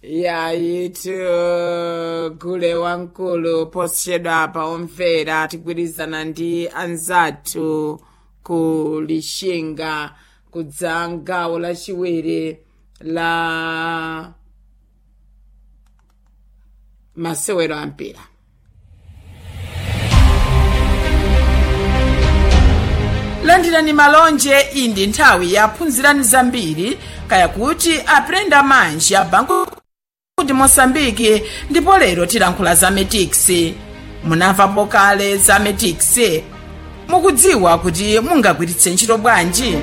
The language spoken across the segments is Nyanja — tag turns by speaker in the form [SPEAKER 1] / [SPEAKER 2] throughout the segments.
[SPEAKER 1] yayitu gule wamkulu posachedwa pa omvera tigwirizana ndi anzathu ku lixinga kudza gawo lachiwiri la masewero ampira landirani malonje iyi ndi nthawi yaphunzirani zambiri kaya kuti aprenda manji abanku kuti mosambiki ndipo lero tilankhula za metix munamvapo kale za metix mukudziwa kuti mungagwiritse ntchito bwanji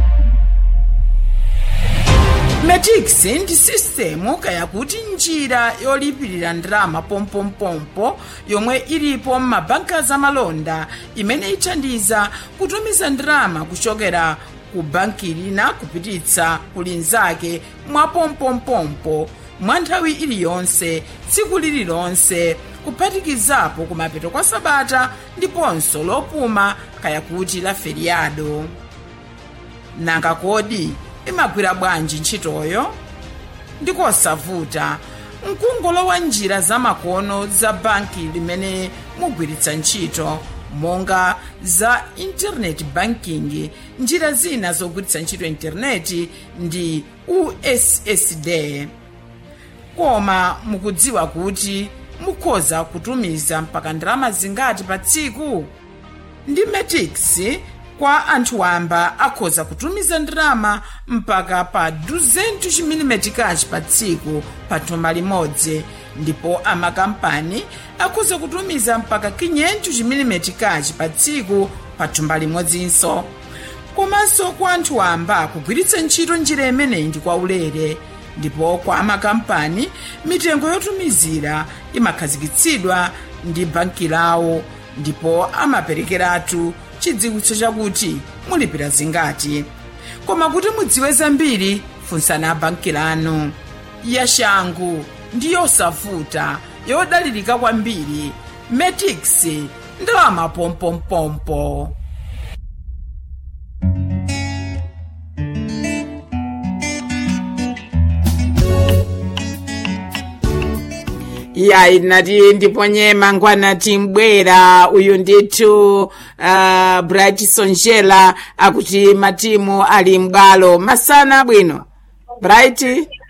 [SPEAKER 1] metix ndi sistemu kaya kuti njira yolipirira ndalama pompompompo yomwe ilipo m'mabanka zamalonda imene ithandiza kutumiza ndalama kuchokera ku banki lina kupititsa ku linzake mwa pompompompo mwa nthawi iliyonse tsiku lililonse kuphatikizapo kumapeto kwa sabata ndiponso lopuma kaya kuti la feriado nanga kodi imagwira bwanji ntchitoyo ndikosavuta mkungolowa njira zamakono za banki limene mugwiritsa ntchito monga za internet banking njira zina zogwiritsa ntchito intaneti ndi ussd koma mukudziwa kuti mukhoza kutumiza mpaka ndalama zingati pa tsiku ndi metix kwa anthu wamba akhoza kutumiza ndalama mpaka pa 200 chimilimetikachi pa tsiku pa thumba limodzi ndipo amakampani akhoza kutumiza mpaka 500 chimilimetikachi pa tsiku pa thumba limodzinso komanso kwa anthu wamba kugwiritsa ntchito njira imeneyi ndi kwaulere ndipo kwa amakampani mitengo yotumizira imakhazikitsidwa ndi banki lawo ndipo amaperekeratu chidziwitso chakuti mulipira zingati koma kuti mudziwe zambiri funsani banki lanu yashangu ndi yosavuta yodalirika kwambiri metix ndalama pompompompo yayi nati ndiponye mangwana timbwera uyu ndithu uh, bright sonjela akuti matimu ali m'bwalo masana bwino bright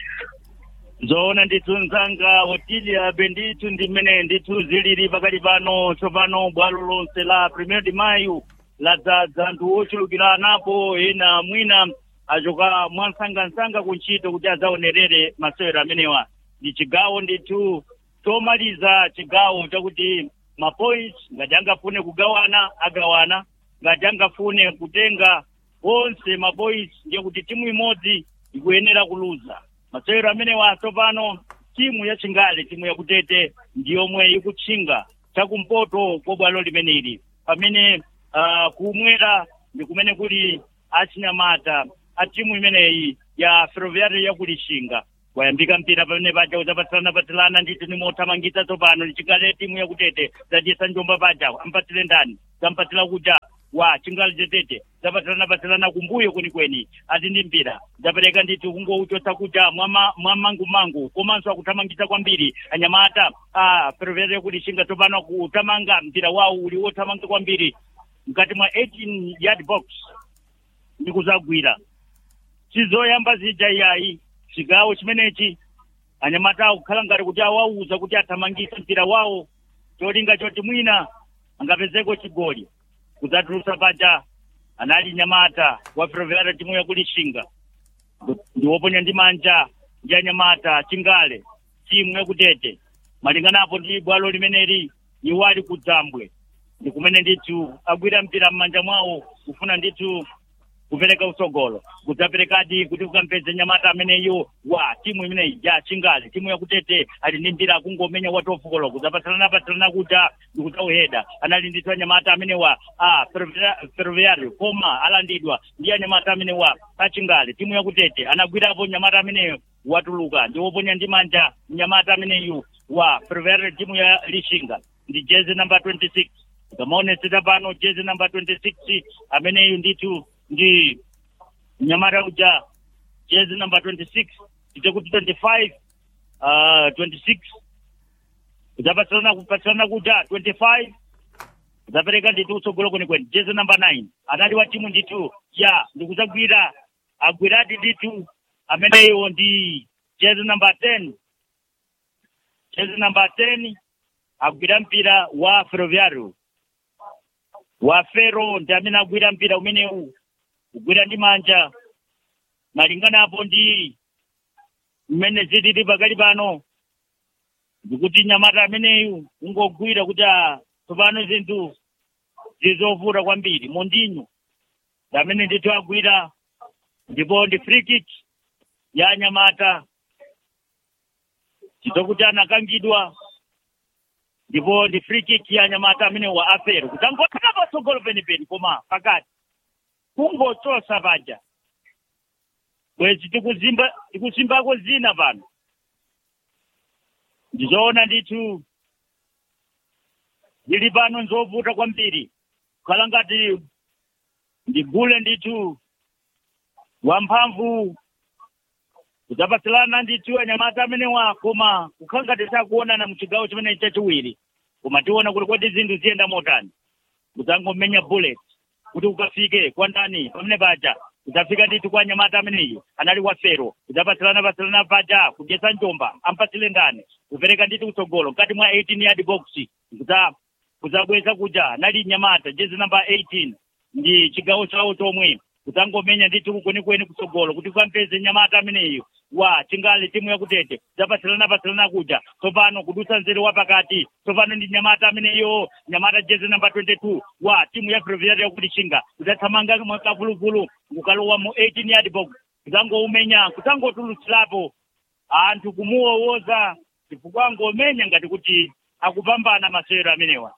[SPEAKER 2] zoona ndithu mzanga otilia bendithu ndi mmene ndithu zilili pakati pano tsopano bwalo lonse la premier de mayu ladzaza anthu ochulukira napo ena mwina achoka mwansangansanga ku ntchito kuti adzaonerere masewero amenewa ndi chigawo ndithu chomaliza chigawo chakuti mapoints ngati angafune kugawana agawana ngati angafune kutenga onse mapoints ndiye kuti timu imodzi ikuyenera kuluza masewero amenewa tsopano timu ya chingale timu yakutete ndiyomwe ikutchinga chakumpoto kwa bwalo limeneli pamene uh, kumwera ndi kumene kuli achinyamata a timu imeneyi ya ferroviario yakulishinga wayambika mpira pamene paja udzapatsirana patsirana ndithu nimothamangitsa tsopano chingale timu yakutete zadyesa njomba paja ampatsire ndani zampatsira kuja wa chingale tetete zapatsirana patsirana kumbuyo kwenikweni ati ndi mpira zapereka ndithu kungouchotsa kuja mwamangumangu komanso akuthamangitsa kwambiri anyamata a ferroviario yakulishinga tsopano akuthamanga mpira wawo uli wothamanga kwambiri mkati mwa 18 yard box ndikuzagwira sizoyamba zija iyayi chigawo chimenechi anyamata akukhala ngati kuti awauza kuti athamangise mpira wawo cholinga choti mwina angapezeko chigoli kudzatulutsa paja anali nyamata wa ferroviario timu yakulishinga ndi woponya ndi manja ndi anyamata chingale timu yakutete malinganapo ndi bwalo limeneli iwo ali kudzambwe ndi kumene ndithu agwira mpira m'manja mwawo kufuna ndithu kupereka usogolo kudzaperekadi kuti kukampeze nyamata ameneyo wa timu imeneyi ya chingale timu yakutete ali ndi mpira akungomenya watofukolo kudzapatsalana patsalana kuja ndikudzauheda anali ndithu anyamata amenewa a ferroviario koma alandidwa ndi anyamata amenewa achingale timu yakutete anagwirapo nyamata ameneyo watuluka ndi woponya ndi manja nyamata ameneyu wa ferroviario timu ya lishinga ndi jezi namba 26 ikamaonetsera pano jezi namba 26 ameneyu ndithu ndi nyamata uja jezi namba 26 ite kuti 25 uh, 26 kudzapatsirana kupatsirana kuja 25 kudzapereka nditi utsogolo kwenikweni jezi namba 9 anali wa timu nditu ya ndikudzagwira agwirati nditu ameneyo ndi jezi namba 10 jezi namba 10 agwira mpira wa ferroviario wa fero ndi amene agwira mpira umenewu kugwira ndi manja malingana apo ndi mmene zilili pakali pano ndikuti nyamata ameneyu ungogwira kuti ah, tsopano zinthu zizovuta kwambiri mondinyo ndi amene ndithu agwira ndipo ndi free kick ya nyamata chizokuti anakangidwa ndipo ndi free kick ya nyamata amene wa afero kutangotsala patsogolo penipeni koma pakati kungochosa paja bwezi tikuzimba tikusimbako zina pano ndizoona ndithu ndili pano nzovuta kwambiri kukhala ngati ndigule ndithu wamphamvu kudzapatsirana ndithu anyamata amenewa koma kukhala ngati sakuonana muchigawo chimene chachiwiri koma tiona kuti kodi zinthu ziyenda motani kudzangomenya bullet kuti ukafike kwa ndani pamene paja kudzafika ndithu kwa anyamata ameneyo anali wa fero kudzapatsirana patsirana paja kudyesa njomba ampatsire ndani kupereka ndithu kutsogolo mkati mwa 18 yard box kudza kudzabweza kuja anali nyamata jezi namba 18 ndi chigawo chawo chomwe kudzangomenya ndithu kwenikweni kutsogolo kuti ukampeze nyamata ameneyo wa chingali timu yakutete zapatsirana patsirana kuja tsopano kudutsa nzere wa pakati tsopano ndi nyamata ameneyo nyamata jezi namba 22 wa timu ya ferroviario yakuti chinga kudzathamanga mwakavuluvulu kukalowa mu 18 yard box kudzangoumenya kudzangotulutsirapo anthu kumuwowoza chifukwa angomenya ngati kuti akupambana masewero amenewa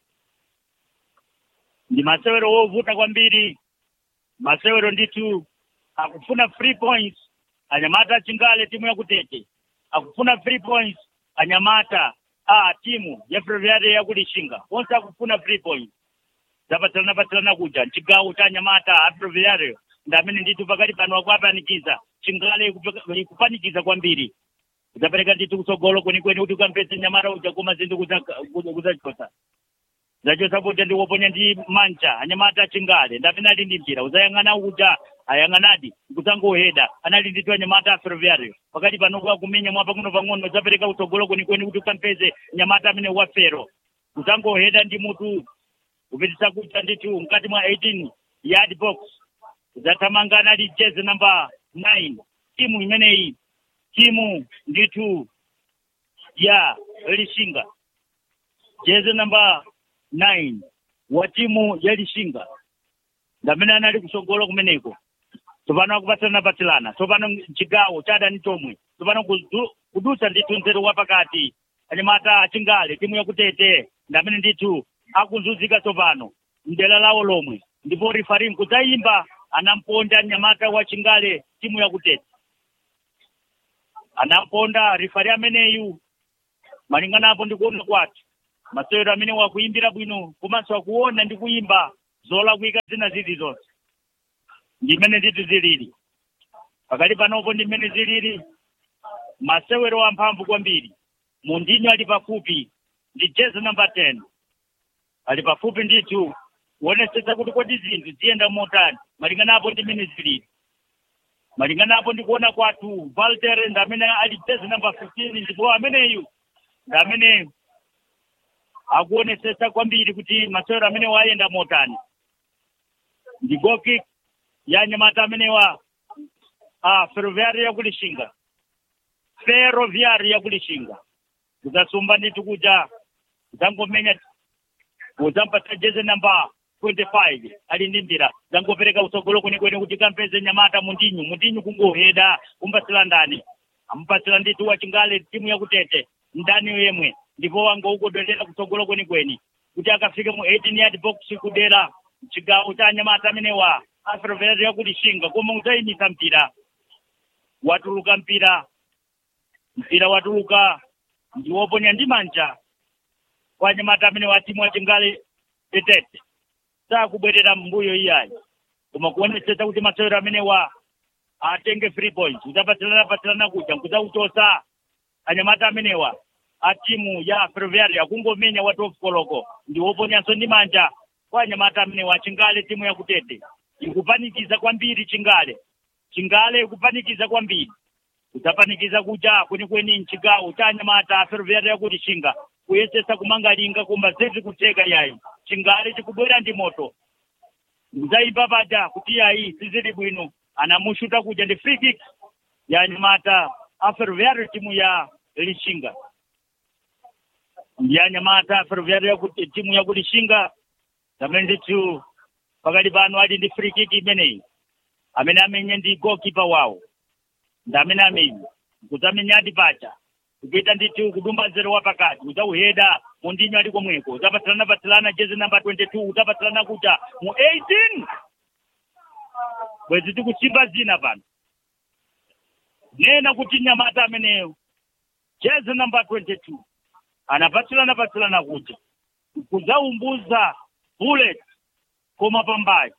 [SPEAKER 2] ndi masewero wovuta kwambiri masewero ndithu akufuna free points anyamata achingale timu yakutete akufuna free points anyamata a timu ya ferroviario yakulishinga onse akufuna free points zapatsirana patsirana kuja chigawo cha anyamata a ferroviario ndi amene ndithu pakati pano akuapanikiza chingale ikupe- ikupanikiza kwambiri kudzapereka ndithu kutsogolo kwenikweni kuti ukampeze nyamata uja koma zinthu kudzachosa zachosa kuti ndikuponya ndi manja anyamata achingale ndamene ali ndi mpira uzayang'ana uja ayang'anadi kudzangoheda anali ndithu anyamata a ferroviario pakati panokuwa kumenya mwa pang'ono pang'ono zapereka kutsogolo kwenikweni kuti ukampeze nyamata amene wa fero kudzangoheda ndi mutu kupitisa kuja ndithu mkati mwa 18 yard box kudzathamanga anali jezi namba 9 timu imeneyi timu ndithu ya lishinga jezi namba 9 wa timu ya lishinga ngamene anali kutsogolo kumeneko tsopano akupatsirana patsilana tsopano chigawo cha adani chomwe tsopano kudu- kudutsa ndithu nzere wa pakati anyamata achingale timu yakutete ndamene ndithu akuzunzika tsopano mdera lawo lomwe ndipo rifarim kudzayimba anamponda nyamata wa chingale timu yakutete anamponda rifari ameneyu malingana apo ndikuona kwathu masewero amene wakuyimbira bwino komanso akuona ndi kuyimba zolakwika zina zili zonse ndimene ndithu zilili pakati panopo ndimene zilili masewero amphamvu kwambiri mundinyo ali pafupi ndi jezi namba 10 ali pafupi ndithu kuonesetsa kuti kodi zinthu ziyenda motani malingana apo ndimene zilili malingana apo ndikuona kwathu valtere ndi amene ali jezi namba 15 ndipo ameneyu ndi amene akuonesetsa kwambiri kuti masewero amene wayenda motani ndi goal kick ya nyamata amenewa a ferroviario yakulishinga ferroviario yakulishinga kudzasumba ndithu kuja kudzangomenya kudzampatsa jezi namba 25 ali ndi mpira zangopereka utsogolo kwenikweni kuti kampeze nyamata mundinyu mundinyu kungoheda kumpatsira ndani amupatsira ndithu wachingale timu yakutete ndani yemwe ndipo wangoukodolera kutsogolo kwenikweni kuti akafike mu 18 yard box kudera chigawo cha anyamata amenewa aferoverero yakulishinga koma udzayimisa mpira watuluka mpira mpira watuluka ndiwoponya ndi manja kwa anyamata amene wa timu wachingale tetete sakubwerera mbuyo iyayi koma kuonetsetsa kuti masewero amenewa atenge free points udzapatsirana patsirana kuja nkudzakuchosa anyamata amenewa a timu ya ferroviaria kungomenya wa top koloko ndi woponyanso ndi manja kwa anyamata amenewa chingale timu yakutete ikupanikiza kwambiri chingale chingale ikupanikiza kwambiri kudzapanikiza kuja kwenikweni mchigawo cha anyamata ferroviaria yakuti chinga kuyesesa kumanga linga koma zezi kutheka yayi chingale chikubwera ndi moto muzayimba paja kuti yayi sizili bwino anamushuta kuja ndi free kick ya anyamata a ferroviaria timu ya lishinga ndi anyamata ferroviaria yakuti timu yakuti lishinga zamene ndithu pakati pano ali ndi free kick imeneyi amene amenye ndi goalkeeper wawo ndi amene amenye kudzamenyadi paja kukuita ndithu kudumba nzero wa pakati udzauheda mundinyo ali komweko udzapatsirana patsirana jezi namba 22 udzapatsirana kuja mu 18 bwezi tikusimba zina pano nena kuti nyamata ameneyo jezi namba 22 anapatsirana patsirana kuja kudzaumbuza bullet koma pambayo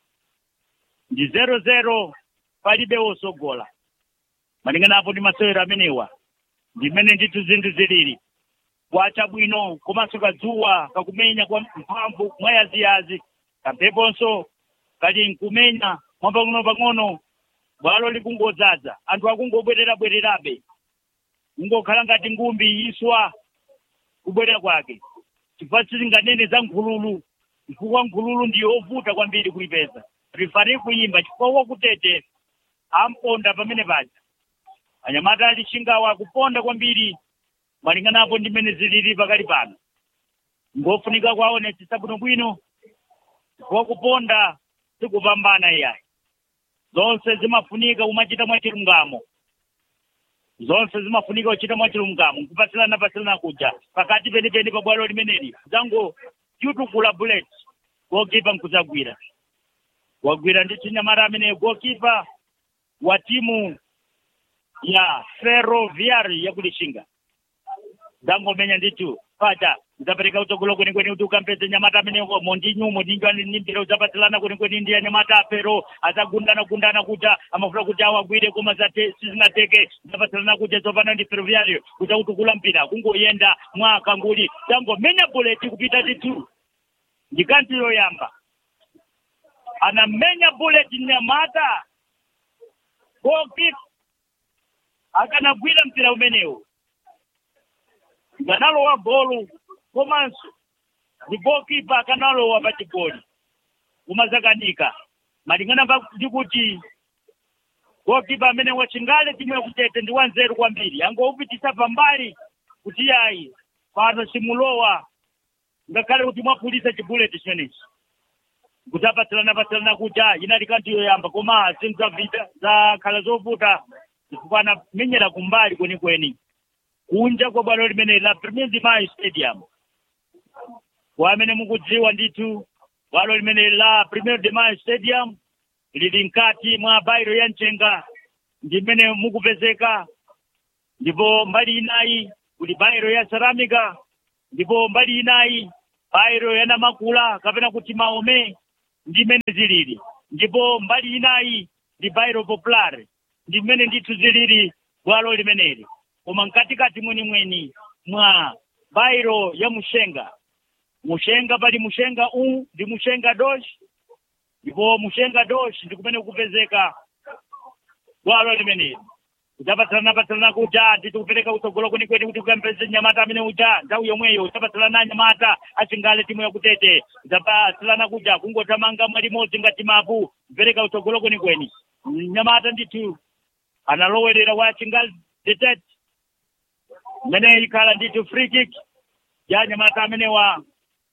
[SPEAKER 2] ndi zero zero palibe wosogola malingana apo ndi masewero amenewa ndimene ndithu zinthu zilili kwacha bwino komanso kadzuwa kakumenya kwa mphamvu mwayaziyazi kampheponso kali nkumenya mwapang'ono-pang'ono bwalo likungodzaza anthu akungobwerera-bwererabe kungokhala ngati ngumbi yiswa kubwerera kwake chifukwa sizinganene za nkhululu chifukwa nkhululu ndiyo ovuta kwambiri kuipeza rifari kuyimba chifukwa wakutete amponda pamene paja anyamata alishingawo akuponda kwambiri malinganapo ndi mmene zilili pakali pano ngofunika kwaonetsetsa bwinobwino chifukwa kuponda sikupambana iyayi zonse zimafunika umachita mwachilungamo zonse zimafunika uchita mwachilungamo nkupatsirana patsirana kuja pakati penipeni pa bwalo limeneli zango yutukula bullet gokipa nkudzagwira wagwira ndi chinyamata ameneyo gokipa wa timu ya ferroviari yakulishinga dzangomenya ndithu paja udzapereka utsogolo kwenikweni kuti ukampeze nyamata amenewo mondinyu mondinyu aninimbira udzapatsirana kwenikweni ndi anyamata apero adzagundana gundana kuja amafuna kuti awagwire koma zate sizinateke udzapatsirana kuja tsopano ndi ferroviario udzautukula mpira kungoyenda mwaka nguli dzangomenya buleti kupita ndithu ndikanti yoyamba anamenya buleti nyamata gokipa akanagwira mpira umenewu nganalowa golu komanso ndi gokipa akanalowa pa chigoli kumazakanika malingana ndi kuti gokipa amene wachingale timu yakutete ndi wanzeru kwambiri angoupitisa pambali kuti yayi pano simulowa ngakhale kuti mwapulisa chibuleti chimenechi kuti apatsirana patsirana kuja inali kanti yoyamba koma zinthu zavita zakhala zovuta chifukwa anamenyera kumbali kwenikweni kunja kwa bwalo limene la premier dimayi stadium kwa amene mukudziwa ndithu bwalo limene la premier dimayi stadium lili mkati mwa bairo ya mchenga ndi mmene mukupezeka ndipo mbali inayi kuli bairo ya ceramica ndipo mbali inayi bairo ya namakula kapena kuti maome ndi mmene zilili ndipo mbali inayi ndi bairo popular ndi mmene ndithu zilili bwalo limeneli koma mkatikati mwenimweni mwa bairo ya mushenga mushenga pali mushenga u ndi mushenga dosh ndipo mushenga dosh ndi kumene kupezeka bwalo limeneli udzapatsirana patsirana kuja nditi kupereka utsogolo kwenikweni kuti ukampeze nyamata amene uja nthawi yomweyo udzapatsirana nyamata achingale timu yakutete udzapatsirana kuja kungothamanga mwalimodzi ngati mapu kupereka utsogolo kwenikweni nyamata ndithu analowerera wa chingali detete mmene ikhala ndithu free kick ya nyamata amenewa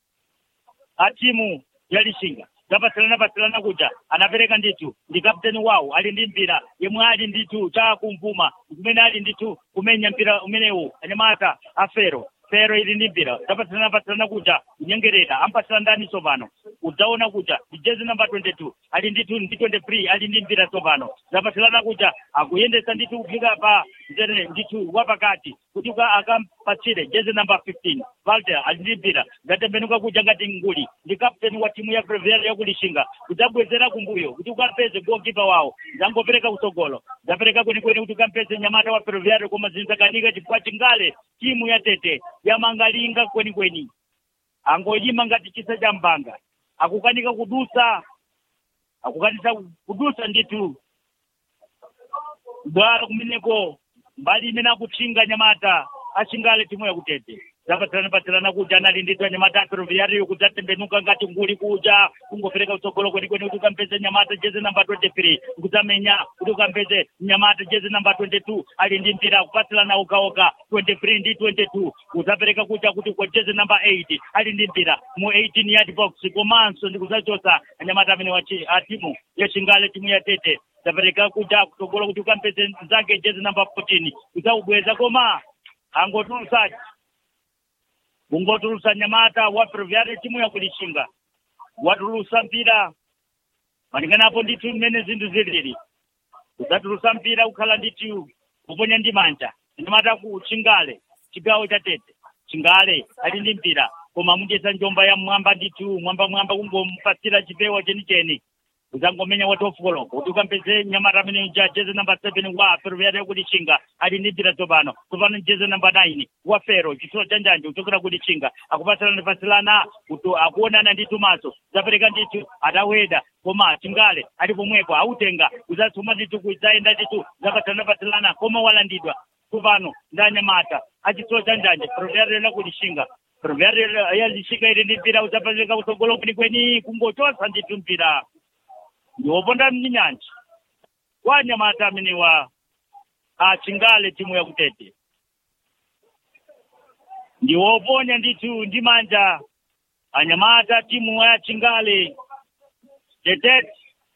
[SPEAKER 2] a timu ya lishinga zapatsirana patsirana kuja anapereka ndithu ndi kapteni wawo ali ndi mpira yemwe ali ndithu cha kumvuma kumene ali ndithu kumenya mpira umenewu anyamata a fero fero ili ndi mpira zapatsirana patsirana kuja kunyengerera ampatsira ndani tsopano udzaona kuja ndi jezi namba 22 ali ndithu ndi 23 ali ndi mpira tsopano zapatsirana kuja akuyendesa ndithu kufika pa mzere ndithu wapakati kuti uka- akampatsire jezi namba 15 valter ali ndi mpira zatembenuka kuja ngati nguli ndi kapteni wa timu ya previar yakulishinga kudzabwezera kumbuyo kuti ukampeze gokipa wawo zangopereka kutsogolo zapereka kwenikweni kuti ukampeze nyamata wa previar koma zinzakanika chifukwa chingale timu ya tete yamangalinga kwenikweni angoyima ngati chisa cha mbanga akukanika kudusa akukanisa kudusa ndithu bwalo kumeneko mbali imene akutchinga nyamata achingale timu yakutete zapatirana patirana kuja anali ndithu anyamata aperoviariyo kudzatembenuka ngati nguli kuja kungopereka utsogolo kwenikweni kuti ukampeze nyamata jezi namba 23 kudzamenya kuti ukampeze nyamata jezi namba 22 ali ndi mpira kupatsirana ukaoka 23 ndi 22 udzapereka kuja kuti kwa jezi namba 8 ali ndi mpira mu 18 yard box komanso ndi kudzachosa anyamata amene wachi a timu yachingale timu ya tete zapereka kuja kutsogolo kuti ukampeze zake jezi namba 14 kudzaubweza koma angotulusaji kungotulusa nyamata wa previare timu yakulishinga watulusa mpira malinganapo ndithu mmene zinthu zilili udzatulusa mpira ukhala ndithu kuponya ndi manja nyamata ku chingale chigawo cha tete chingale ali ndi mpira koma mudyesa njomba ya mwamba ndithu mwamba mwamba kungompatsira chipewa chenicheni uzangomenya wa top koloko kuti ukampeze nyamata amene uja jezi namba seven wa ferroviaria yakulichinga ali ndi mpira tsopano tsopano jezi namba nine wa fero chitsulo cha njanje kuchokera kulichinga akupatsilana patsilana kuti akuonana ndi tumaso zapereka ndithu ataweda koma chingale ali pomwepo autenga uzatsuma ndithu kudzayenda ndithu zapatsilana patsilana koma walandidwa tsopano ndi anyamata achitsulo cha njanje ferroviaria yakulichinga ferroviaria yalichinga ili ndi mpira uzapereka kutsogolo kwenikweni kungochosa ndithu mpira ndiwoponda mnyanja kwa nyamata amene wa achingale timu yakutete ndiwoponya ndithu ndi manja anyamata timu ya chingale tetete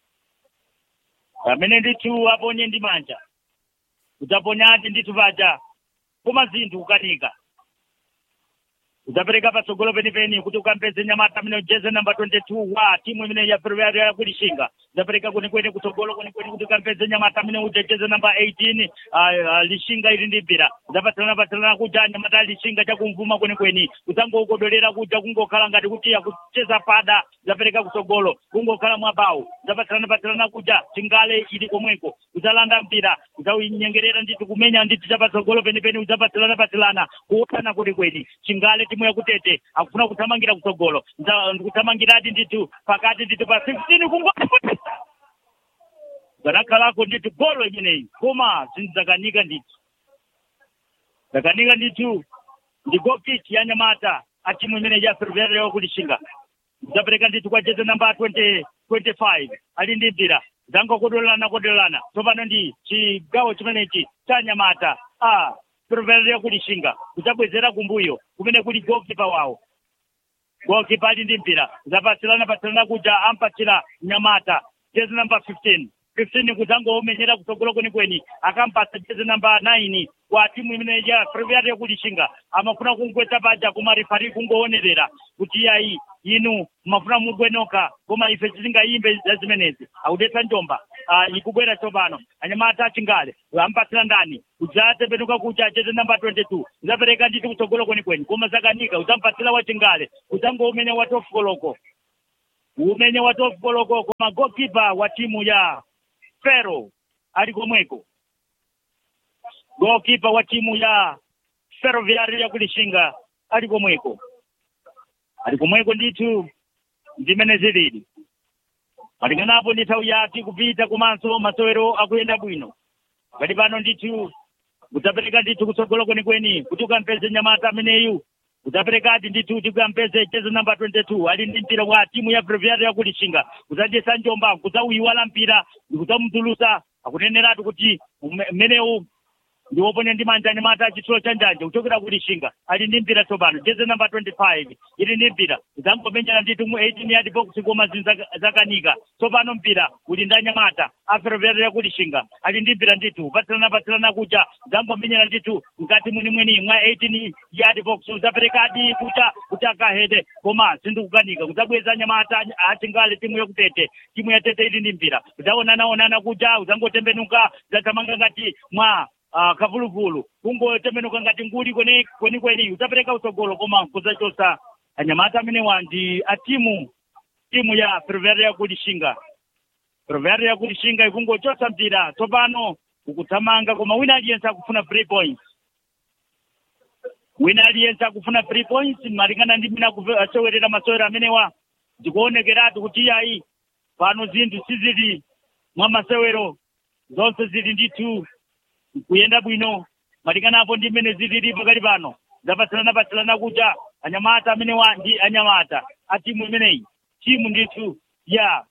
[SPEAKER 2] amene ndithu aponye ndi manja udzaponyadi ndithu paja koma zinthu kukanika udzapereka patsogolo penipeni kuti ukampeze nyamata amene ujeze namba 22 wa timu imene ya ferroviaria yakulishinga udzapereka kwenikweni kutsogolo kwenikweni kuti ukampeze nyamata amene ujejeze namba 18 uh, uh, lishinga ili ndi mpira udzapatsilana patsilana kuja nyamata ya lishinga chakumvuma kwenikweni udzangokodolera kuja kungokhala ngati kuti akucheza pada udzapereka kutsogolo kungokhala mwabawu udzapatsilana patsilana kuja chingale ili komweko udzalanda mpira udzawinyengerera ndithu kumenya ndithu chapatsogolo penipeni udzapatsilana patsilana kuotana kwenikweni chingale timu yakutete akufuna kuthamangira kutsogolo ndikuthamangiradi ndithu pakati ndithu pa 16 kungo zanakhalako ndithu golo imeneyi koma zinthu zakanika ndithu zakanika ndithu ndi gokiti ya nyamata a timu imene ya ferroviaria yakulishinga zapereka ndithu kwa jeze namba 20 25 ali ndi mpira zangokodolana kodolana tsopano ndi chigawo chimenechi cha nyamata a ferroviaria yakulishinga kudzabwezera kumbuyo kumene kuli gokipa wawo gokipa ali ndi mpira zapatsilana patsilana kuja ampatsira nyamata jezi namba 15 15 kudzangoomenyera kutsogolo kwenikweni akampatsa jezi namba 9 kwa timu imene ya ferroviaria yakulishinga amafuna kungwetsa paja koma rifari kungoonerera kuti yayi inu mafuna mugwenoka koma ife tisingayimbe za zimenezi akudetsa njomba uh, ikubwera tsopano anyamata achingale ampatsira ndani udzatembenuka kuja jezi namba 22 udzapereka nditi kutsogolo kwenikweni koma zakanika udzampatsira wachingale udzangoumenya wa tofu koloko umenya wa tofu koloko koma gokipa wa timu ya fero ali komweko gokipa wa timu ya ferroviaria yakulishinga ali komweko ali komweko ndithu ndimene zilili malinganapo ndi nthawi yati kupita komanso masewero akuyenda bwino pali pano ndithu udzapereka ndithu kutsogolo kwenikweni kuti ukampeze nyamata ameneyu udzaperekadi ndithu kuti ukampeze jezi namba 22 ali ndi mpira wa timu ya ferroviaria yakulishinga udzadyesa njomba kudzauyiwala mpira kudzamutulusa akuneneratu kuti mmenewu ndiwoponya ndi manja anyamata achitsulo cha njanje kuchokera kulishinga ali ndi mpira tsopano jezi namba 25 ili ndi mpira zangomenyana ndithu mu 18 yard box koma zinthu zakanika tsopano mpira uli ndi anyamata aferoverera kulishinga ali ndi mpira ndithu patsilana patsilana kuja zangomenyana ndithu mkati mwenimweni mwa 18 yard box udzaperekadi kucha kuti akahede koma zinthu kukanika kudzabweza anyamata achingale timu yakutete timu ya tete ili ndi mpira udzaonanaonana kuja udzangotembenuka udzathamanga ngati mwa uh, kavuluvulu kungotemenuka ngati nguli kweni kweni kweni utapereka utsogolo koma kuzachosa anyamata amenewa ndi a timu timu ya Ferroviária ya kulishinga Ferroviária ya kulishinga ikungochosa mpira tsopano ukuthamanga koma wina aliyense akufuna three points wina aliyense akufuna three points malingana ndi mina asewerera masewero amenewa ndikuonekeratu kuti iyayi pano zinthu sizili mwa masewero zonse zili ndithu kuyenda bwino malingana apo ndi mmene zilili pakali pano zapatsilana patsilana kuja anyamata amenewa ndi anyamata a timu imeneyi timu ndithu ya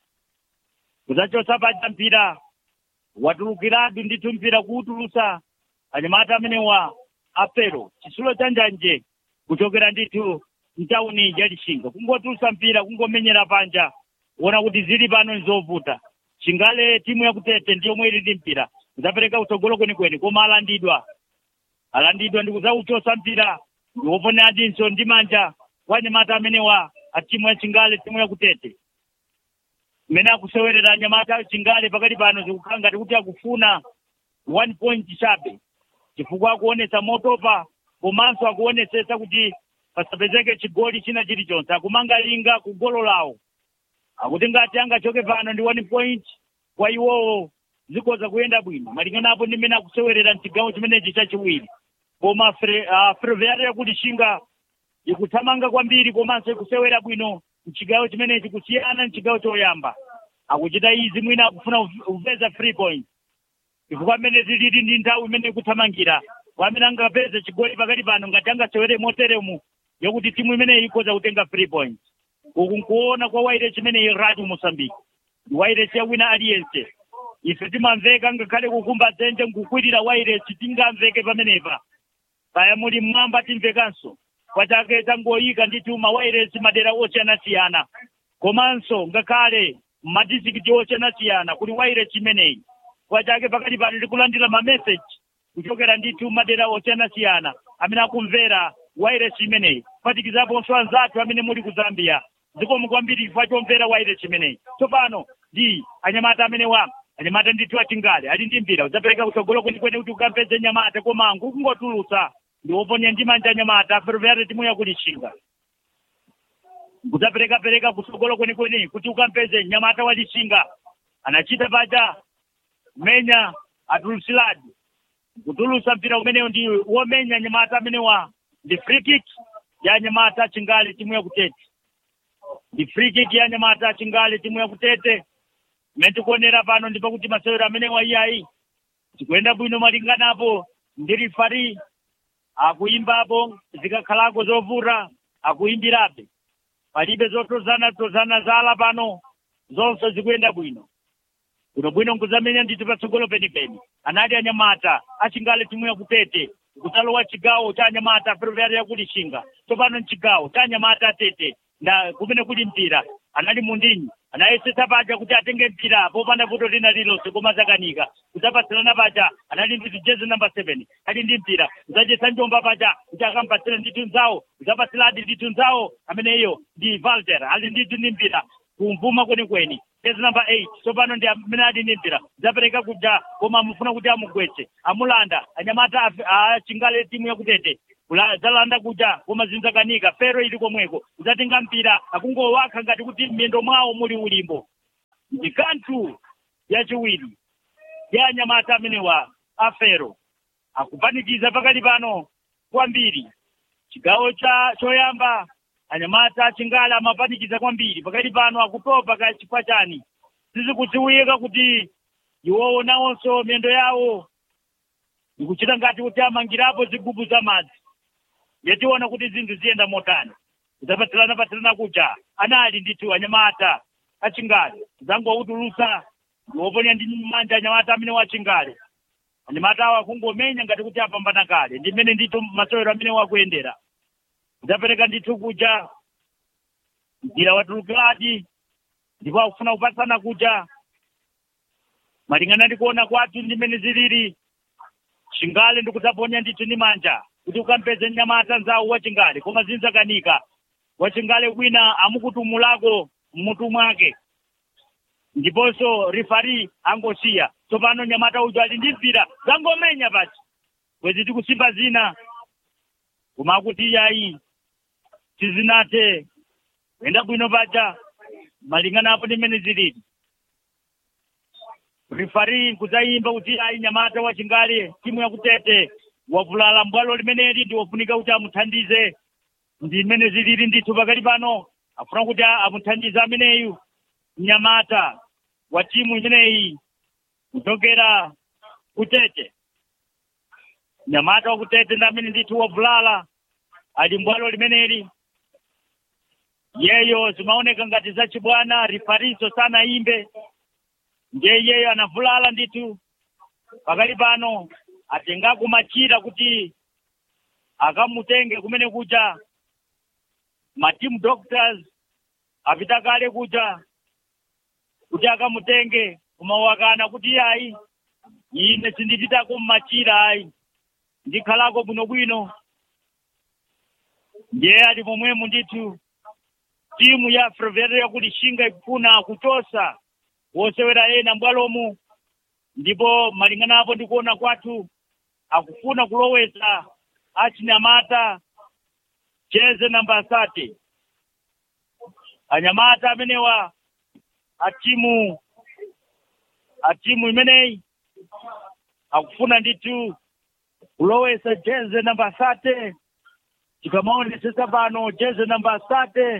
[SPEAKER 2] kuzachosa paja mpira watulukiratu ndithu mpira kuwutulusa anyamata amenewa afero chisulo cha njanje kuchokera ndithu mtawuni ya lishinga kungotulusa mpira kungomenyera panja kuona kuti zili pano nzovuta chingale timu yakutete ndiyomwe ili ndi mpira kuzapereka utsogolo kwenikweni koma alandidwa alandidwa ndi kuzauchosa mpira ndiwoponeradinso ndi manja kwa anyamata amenewa a timu ya chingale timu yakutete mmene akusewerera anyamata chingale pakati pano zikukhala ngati kuti akufuna one point chabe chifukwa akuonesa motopa komanso akuonesesa kuti pasapezeke chigoli china chilichonse akumanga linga ku golo lawo akuti ngati angachoke pano ndi one point kwa iwowo zikhoza kuyenda bwino malingana apo ndi mmene akusewerera mchigawo chimenechi chachiwiri koma Ferroviária yakulishinga ikuthamanga kwambiri komanso ikusewera bwino mchigawo chimenechi kusiyana mchigawo choyamba akuchita izi mwina akufuna kupeza three points chifukwa mmene zilili ndi nthawi imene ikuthamangira kwamene angapeze chigoli pakati pano ngati angasewere moteremu yokuti timu imeneyi ikhoza kutenga three points uku nkuona kwa wairesi imeneyi radio mosambiki ndi wairesi ya wina aliyense ife timamveka ngakhale kukumba dzenje nkukwirira wairesi tingamveke pamenepa kaya muli mmwamba timvekanso kwachake tangoyika ndithu mawairesi madera osiyanasiyana komanso ngakhale madistrikiti osiyanasiyana kuli wairesi imeneyi kwachake pakati pano ndikulandira mameseji kuchokera ndithu madera osiyanasiyana amene akumvera wairesi imeneyi kuphatikizaponso anzathu amene muli ku zambia zikomo kwambiri chifukwa chomvera wairesi imeneyi tsopano ndi anyamata amene wa anyamata ndithu achingale ali ndi mpira udzapereka kutsogolo kwenikweni kuti ukampeze nyamata komangu kungotulutsa ndi woponya ndi manja anyamata Ferroviária timu yakulishinga kudzapereka-pereka kutsogolo kwenikweni kuti ukampeze nyamata walishinga anachita paja menya atulusiladi kutulusa mpira umeneyo ndi womenya nyamata amenewa ndi free kick ya nyamata chingali timu yakutete ndi free kick ya nyamata chingali timu yakutete imene tikuonera pano ndi pakuti masewero amenewa iyayi tikuyenda bwino malinganapo ndi rifari akuimbapo zikakhalako zovuta akuimbirabe palibe zotozana tozana zala pano zonse zikuyenda bwino bwino bwino nkuzamenya ndithu patsogolo penipeni anali anyamata achingale timu yakutete kutalowa chigawo cha anyamata Ferroviária yakulishinga tsopano mchigawo cha anyamata atete nda kumene kuli mpira anali mundinyi anayesetsa paja kuti atenge mpira popanda vuto lina lilonse koma zakanika kudzapatsirana paja anali ndi jezi namba seven ali ndi mpira kudzachesa njomba paja kuti akampatsira ndithu nzawo kudzapatsiradi ndithu nzawo ameneyo ndi valter ali ndithu ndi mpira kumvuma kwenikweni jezi namba eight tsopano ndi amene ali ndi mpira kudzapereka kuja koma amufuna kuti amugwetse amulanda anyamata achingale timu yakutete zalanda kuja koma zinzakanika fero ili komweko udzatenga mpira akungowakha ngati kuti m'miyendo mwawo muli ulimbo ndi kanthu yachiwiri ya anyamata amenewa afero akupanikiza pakali pano kwambiri chigawo cha choyamba anyamata achingale amapanikiza kwambiri pakali pano akutopa ka chifukwa chani sizikudziwika kuti iwowo nawonso miyendo yawo ikuchita ngati kuti amangirapo zigubu za madzi yationa kuti zinthu ziyenda motani kudzapatsirana patsirana kuja anali ndithu anyamata achingale zangowutulusa ndiwoponya ndi manja anyamata amene wachingale anyamata awo akungomenya ngati kuti apambana kale ndi mmene ndithu masewero amene wakuyendera kudzapereka ndithu kuja mpira watulukiradi ndipo akufuna kupatsana kuja malingana ndi kuona kwathu ndi mmene zilili chingale ndikudzaponya ndithu ndi manja kuti ukampeze nyamata nzawo wachingale koma zinzakanika wachingale wina amukutumulako mmutu mwake ndiponso rifari angosiya tsopano nyamata uja ali ndi mpira zangomenya pachi bwezi tikusimba zina koma akuti iyayi tizinate kuyenda bwino paja malingana apo ndi mmene zilili rifari kudzayimba kuti ayi nyamata wachingali timu yakutete wavulala mbwalo limeneli ndi wofunika kuti amuthandize ndi mmene zilili ndithu pakati pano afuna kuti amuthandize ameneyu mnyamata wa timu imeneyi kuchokera kutete nyamata wakutete ndi amene ndithu wavulala ali mbwalo limeneli yeyo zimaoneka ngati zachibwana rifariso sanayimbe ndiye iyeyo anavulala ndithu pakali pano atengako machira kuti akamutenge kumene kuja matimu doctors apita kale kuja kuti akamutenge kumawakana kuti ayi ine sindipitako mmachira ayi ndikhalako bwinobwino ndiye ali momwemo ndithu timu ya Ferroviário yakulishinga ikufuna kuchosa wosewera ena mbwalomu ndipo malingana apo ndikuona kwathu akufuna kulowesa achinyamata cheze namba sate anyamata amenewa atimu atimu imeneyi akufuna ndithu kulowesa jeze namba sate tikamaonesesa pano jeze namba sate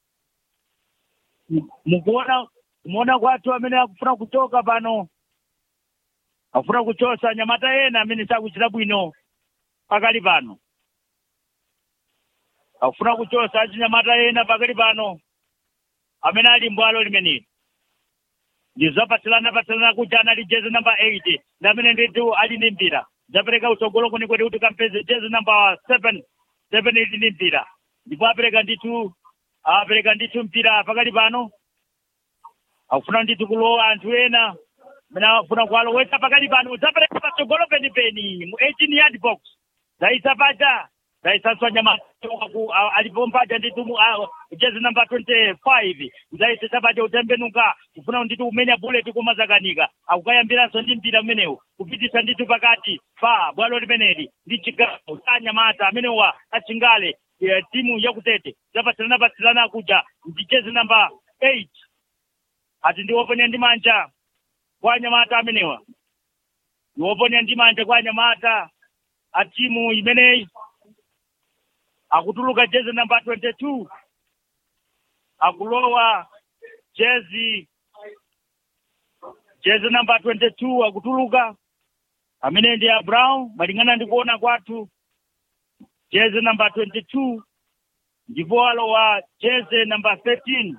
[SPEAKER 2] mukuona kumuona kwathu amene akufuna kuchoka pano akufuna kuchosa nyamata ena amene sakuchita bwino pakali pano akufuna kuchosa achinyamata ena pakali pano amene ali mbwalo limeneli ndizapatilana patilana kuti anali jezi namba 8 ndi amene ndithu ali ndi mpira zapereka utsogolo kwenikweni kuti kampeze jezi namba 7 7 ili ndi mpira ndipo apereka ndithu apereka ndithu mpira pakali pano akufuna ndithu kulowa anthu ena amene akufuna kuwalowetsa pakali pano zapereka patsogolo penipeni mu 18 yard box zaisa paja zaisanswa nyamata alipompaja ndithu mu ah, jezi namba 25 zaisesa paja utembenuka kufuna ndithu kumenya bullet kumazakanika akukayambiranso ndi mpira umenewu kupitisa ndithu pakati pa bwalo limeneli ndi chigawo cha nyamata amenewa achingale eh, timu yakutete zapatilana patilana kuja ndi jezi namba 8 ati ndiwoponya ndi manja kwa anyamata amenewa ndiwoponya ndi manja kwa anyamata a timu imeneyi akutuluka jezi namba 22 akulowa jezi jezi namba 22 akutuluka amene ndi a brown malingana ndi kuona kwathu jezi namba 22 ndipo alowa jezi namba 13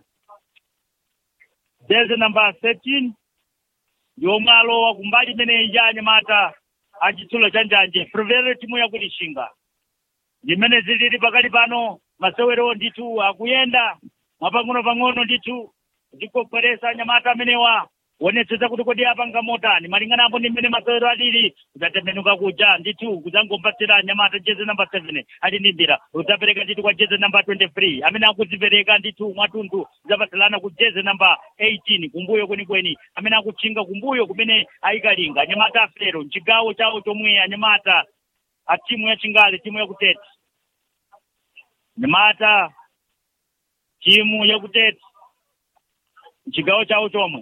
[SPEAKER 2] jezi namba 13 ndiomwe alowa kumbali imeneyi ya anyamata achitsulo cha njanje Ferroviário timu yakulishinga ndimene zilili pakali pano masewero ndithu akuyenda mwapang'ono pang'ono ndithu ndikokweresa anyamata amenewa wonetsetsa kuti kodi apanga motani malingana apo ndi mmene masewero alili kudzatembenuka kuja ndithu kudzangompatsira anyamata jezi namba 7 ali ndi mpira udzapereka ndithu kwa jezi namba 23 amene akudzipereka ndithu mwatunthu udzapatsilana ku jezi namba 18 kumbuyo kwenikweni amene akutchinga kumbuyo kumene ayikalinga anyamata afero mchigawo chawo chomwe anyamata a timu ya chingale timu yakutete nyamata timu yakutete mchigawo chawo chomwe